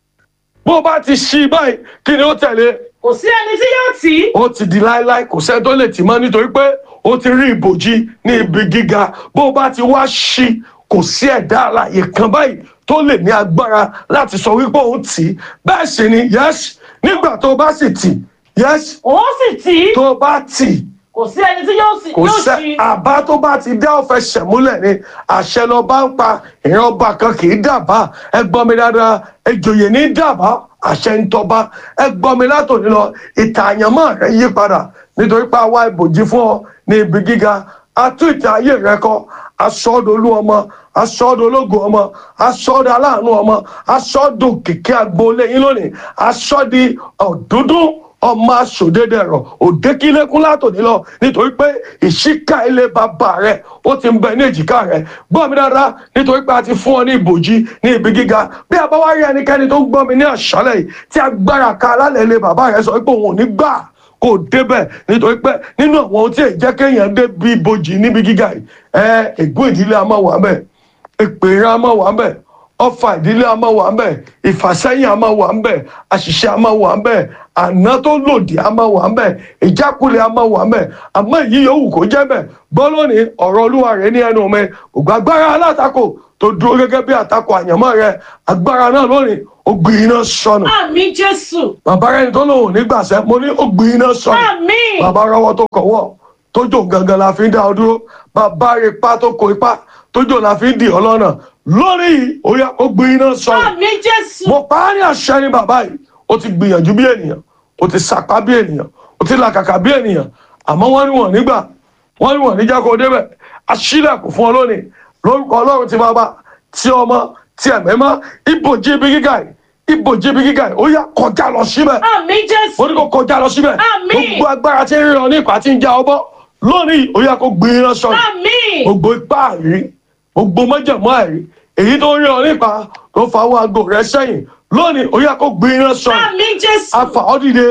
bó bá ti ṣí báyìí kí ni ó tẹ̀lé kò sí ẹni tí yóò tì í. ó ti di láéláé kò sẹ́ni tó lè tì mọ́ nítorí pé ó ti rí ìbòjì ní ibi gíga bó bá ti wá ṣí kò sí ẹ̀dá alàyè kan báyìí tó lè ní agbára láti sọ wípé òun tì í bẹ́ẹ̀ sì ni yẹ́sì nígbà tó bá sì tì yẹ́sì òun sì tì í. tó bá tì kò sí ẹni tí yóò sì kò yóò sẹ́ ṣí. àbá tó bá ti dá ọ̀fẹ́ ṣẹ̀múlẹ̀ ni àṣẹ lọ bá ń pa ìran ọba kan kì í dàbá ẹ gbọ́ mi dáadáa ẹjòyè ní dàbá àṣẹ ń tọba ẹ gbọ́ mi látòní lọ ìtàn àyànmọ́ rẹ yí padà nítorí pé àwa ìbòjì fún ọ ní ibi gíga a tún ìtàn ayé rẹ kọ asọ́dolú ọmọ asọ́dológo ọmọ asọ́dọ̀ aláàánú ọmọ asọ́dọ̀ kìkẹ́ agboolé yín lónìí asọ́di ọ̀dúndún ọmọ asòdédé ẹ̀rọ òdekílékún látòní lọ nítorí pé ìṣíkà ilé bàbá rẹ ó ti ń bẹ ní èjìká rẹ gbọ́ mi dáadáa nítorí pé a ti fún ọ ní ìbòjì ní ibi gíga bí a bá wá rí ẹnikẹ́ni tó ń gbọ́ mi ní àṣálẹ̀ yìí tí agbára ka alálẹ̀ ilé bàbá rẹ sọ pé òun ò ní gbà kó o débẹ̀ nítorí pé nínú àwọn ohun tí èyí jẹ́ kéèyàn dé bí ibojì níbi gíga yìí ẹ ègún ìdílé a máa wà mẹ́ èpè ìran a máa wà mẹ́ ọfà ìdílé a máa wà mẹ́ ìfàsẹ́yìn a máa wà mẹ́ àṣìṣe a máa wà mẹ́ àná tó lòdì a máa wà mẹ́ ìjákulẹ̀ a máa wà mẹ́ àmọ́ èyí yòówù kó jẹ́ mẹ́ gbọ́ lónìí ọ̀rọ̀ olúwa rẹ̀ ní ẹnu mi ògbàgbára alátakò tó dúró gẹ́gẹ́ bí àtakò àyànmọ́ rẹ̀ agbára náà lónìí ó gbin iná sọnù àmì jésù. bàbá rẹ̀ tó lòun ò ní gbàṣẹ mo ní ó gbin iná sọnù àmì. bàbá rọwọ́ tó kọ̀wọ́ tójò gangan la fi ń dá ọ dúró bàbá rẹ̀ ipá tó kó ipá tójò la fi ń dì ọ lọ́nà lórí ó yá ó gbin iná sọnù àmì jésù. mo pa á ní àṣẹ ní bàbá yìí ó ti gbìyànjú bí ènìyàn ó ti sàpá bí ènìyàn ó ti làkàkà bí ènìyàn àmọ́ wọ́n ní wọ́n nígbà wọ́n ní wọ́n níjà kó débẹ̀ aṣílẹ̀kùn fún ọ lónìí lórúkọ ọlọ́run ti bàbá tí ọmọ tí ẹ̀mẹ́mọ́ ibòjì ibi gíga yìí ibòjì ibi gíga yìí ó yá kọjá lọ síbẹ̀ àmì jésù. ó ní kó kọjá lọ síbẹ̀ Àmín. gbogbo agbára tí ń rí ọ ní ìpà tí ń já ọ bọ́ lónìí ó yá kó gbin iná sọnù àmì. gbogbo ipá àrí gbogbo mọ́jẹ̀mọ́ àrí èyí tó ń rí ọ nípa tó fa àwọn aago rẹ sẹ́yìn lónìí ó yá kó gbin iná sọnù àmì jésù. afa ọ dìde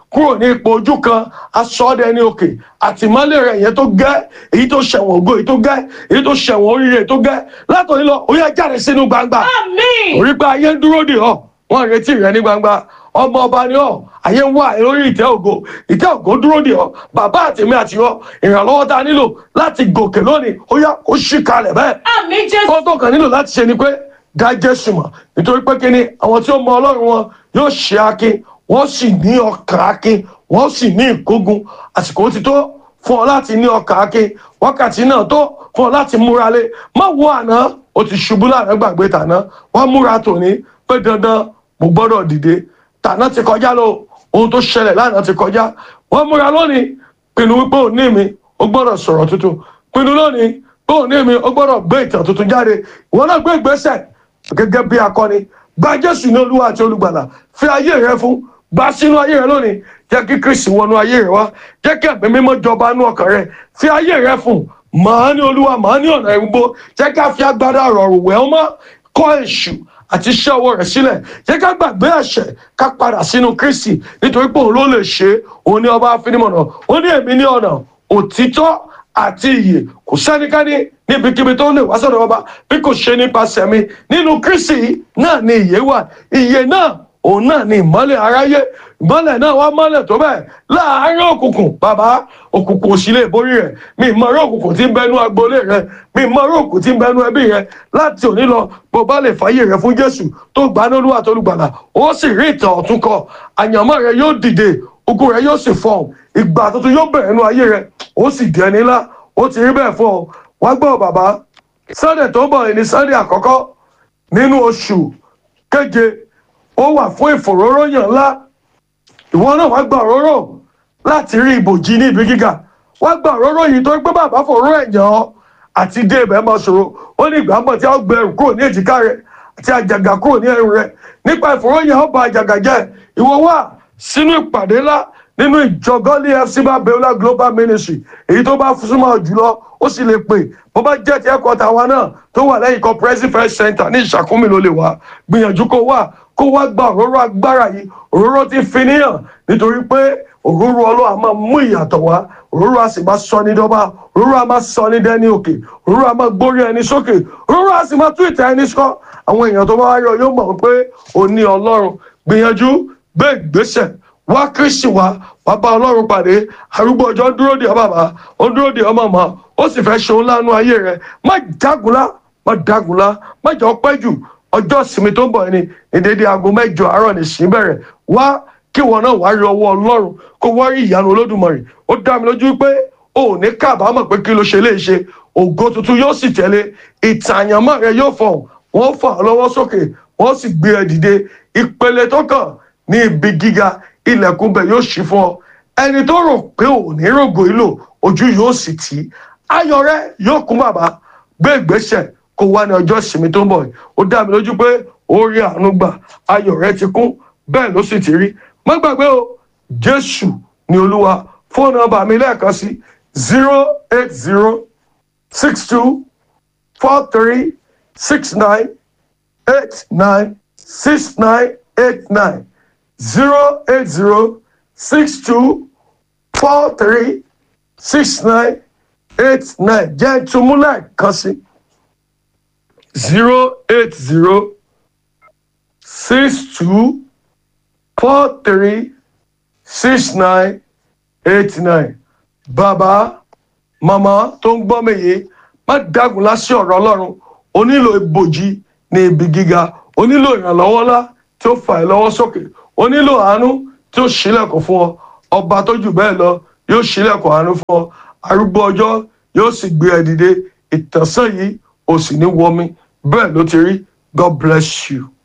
kúrò ní ipò ojú kan aṣọ ọdẹ ní òkè àtìmọ́lé rẹ̀ yẹn tó gẹ́ èyí tó ṣẹ̀wọ̀n ògo èyí tó gẹ́ èyí tó ṣẹ̀wọ̀n oríire èyí tó gẹ́ látòní lọ ó yẹ jáde sínú gbangba orí pé ayé ń dúró dè ọ́ wọ́n ń retí rẹ ní gbangba ọmọ ọba ni ọ́ ayé ń wá ẹ lórí ìtẹ́ ògo ìtẹ́ ògo dúró dè ọ́ bàbá àtèmi àti ọ́ ìrànlọ́wọ́ tá a nílò láti gòkè lónìí ó yá ó ṣì kalẹ̀ bẹ́ẹ̀ ó tó kàn nílò láti ṣe ni pé dá jésù mọ̀ nítorí pé kíni àwọn tí ó mọ ọlọ́run wọn yóò ṣe akin wọ́n sì ní ọkàn akin wọ́n sì ní ìkógun àsìkò ti tó fún ọ láti ní ọkàn akin wákàtí náà tó fún ọ láti múra lé má wo àná o ti ṣubú láàrin gbàgbé tàná wọ́n múra tòní pé dandan mo gbọ́dọ̀ dìde tàná ti kọjá lọ ohun tó ṣẹlẹ̀ lánàá ti kọjá wọ́n múra lónìí pinnu wípé òní mi ó gbọ́dọ̀ sọ̀rọ̀ tuntun pinnu lónìí pé òní mi ó gbọ́dọ̀ gbé ìtàn tuntun jáde ìwọ náà gbé ìgbésẹ̀ gẹ́gẹ́ bí akọni gba jésù ní olúwa àti olùgbàlà fi ayé rẹ fún gba sínú ayé rẹ lónìí jẹ́ kí kristi wọnú ayé rẹ wá jẹ́ kí ẹ̀mí mímọ́ jọba nú ọkàn rẹ fi ayé rẹ fún màá ní olúwa màá ní ọ̀nà ìgbó jẹ́ ká fi agbádá rọrùn wẹ̀ ọ́ mọ́ kọ́ èṣù àti iṣẹ́ ọwọ́ rẹ̀ sílẹ̀ jẹ́ ká gbàgbé ẹ̀ṣẹ̀ ká padà sínú kristi nítorí pé òun ló lè ṣe é òun ní ọba afinimọ̀nà ó ní èmi ní ọ̀nà òtítọ́ àti ìyè kò sẹ́nikẹ́ni níbikíbi tó lè wá sọ̀rọ̀ ọba bí kò ṣe nípasẹ̀ mi nínú kristi náà ni ìyè wà ìyè náà òun náà ni ìmọ́lẹ̀ aráyé ìmọ́lẹ̀ náà wá mọ́lẹ̀ tó bẹ́ẹ̀ láàárín òkùnkùn bàbá òkùnkùn òsì lè borí rẹ̀ mi ìmọ̀ràn òkùnkùn tí ń bẹnu agboolé rẹ̀ mi ìmọ̀ràn òkùnkùn tí ń bẹnu ẹbí rẹ̀ láti òní lọ bó bá lè fàyè rẹ̀ fún jésù tó gbà ní olúwa tó lùgbàlà ó sì rí ìtàn ọ̀tún kọ àyànmọ́ rẹ̀ yóò dìde ogun rẹ̀ yóò sì fọ̀hún ìgbà tuntun yóò bẹ̀rẹ̀ nínú ayé rẹ̀ ó sì di ẹni ńlá ó ti rí bẹ́ẹ̀ fún ọ wá gbọ́ bàbá sunday tó ń bọ̀ ní sunday àkọ́kọ́ nínú oṣù keje ó wà fún ìfòróróyàn ńlá ìwọ náà wá gba òróró láti rí ibòjì ní ibi gíga wá gba òróró yìí tó gbé bàbá fòró ẹ̀yàn ọ́ àti dé ibẹ̀ máa ṣòro ó ní ìgbà mọ̀ tí a gbé ẹrù kúrò ní èjìká rẹ̀ àti àjàgà kúrò ní ẹrù rẹ̀ nípa ìfòróyàn ó ba àjàgà jẹ́ ìwọ wà sínú ìpàdé ńlá nínú ìjọ gọ́lí fc babiola global ministry èyí tó bá súnmọ́ jùlọ ó sì lè pè bó bá jẹ́ ti ẹ̀kọ́ tàwa náà tó wà lẹ́yìn comprehensive health center ní ìṣàkúnmí ló lè wá gbìyànjú kó wà kó wá gba òróró agbára yìí òróró ti fi níyàn nítorí pé òróró ọlọ́wà máa mú ìyàtọ̀ wá òróró a sì máa sọ ní dọ́bà òróró a máa sọ ní dẹ́ni òkè òróró a máa gbórí ẹni sókè òróró a sì máa tú ìtẹ́ ẹni sọ àwọn èèyàn tó bá wá yọ yóò mọ̀ pé ò ní ọlọ́run gbìyànjú gbé ìgbésẹ̀ wá kristi wá wá bá ọlọ́run pàdé arúgbó ọjọ́ ń dúró de ọ bàbá ó ń dúró de ọ màmá ó sì fẹ́ ṣe òun lánú ayé rẹ má dágunlá má dágunlá má jọ pẹ́ jù ọjọ́ ìsinmi tó ń bọ̀ ni ní dédé aago mẹ́jọ àárọ̀ ní sí bẹ̀rẹ̀ wá kí wọn náà wá rí ọwọ́ ọlọ́run kó wá rí ìyanu olódùmarè ó dá mi lójú pé o ò ní kábàámọ̀ pé kí ló ṣe lè ṣe ògo tuntun yóò sì tẹ̀lé ìtàyànmọ́ rẹ yóò fọ̀ wọ́n fà ọ́ lọ́wọ́ sókè wọ́n sì gbé ẹ dìde ìpele tó kàn ní ibi gíga ilẹ̀kùn bẹ̀ yóò ṣí fún ọ ẹni tó rò pé ò ní rògbò ìlò ojú yóò sì tì í ayọ̀ rẹ yóò kún bàbá gbé ìgbésẹ̀ kó wá ní ọjọ́ ìsinmi tó ń bọ̀ yìí ó dá mi lójú pé ó rí àánú gbà ayọ̀ rẹ ti kún bẹ́ẹ̀ ló sì ti rí má gbàgbé o jésù ni olúwa fóònù nọmba mi lẹ́ẹ̀kan sí zero eight zero six two four three six nine eight nine six nine eight nine zero eight zero six two four three six nine eight nine jẹ́ ìtumúlẹ̀ kan sí zero eight zero six two four three six nine eight nine bàbá màmá tó ń gbọ́ mi yìí má dágun lásì ọ̀rọ̀ ọlọ́run o nílò ibòjì ní ibi gíga o nílò ìrànlọ́wọ́ ńlá tí ó fà ẹ́ lọ́wọ́ sókè o nílò àánú tí ó ṣílẹ̀kùn fún ọ ọba tó jù bẹ́ẹ̀ lọ yóò ṣílẹ̀kùn àánú fún ọ arúgbó ọjọ́ yóò sì gbé ẹ dìde ìtànsán yìí o sì ní wọmi bẹ́ẹ̀ ló ti rí god bless you.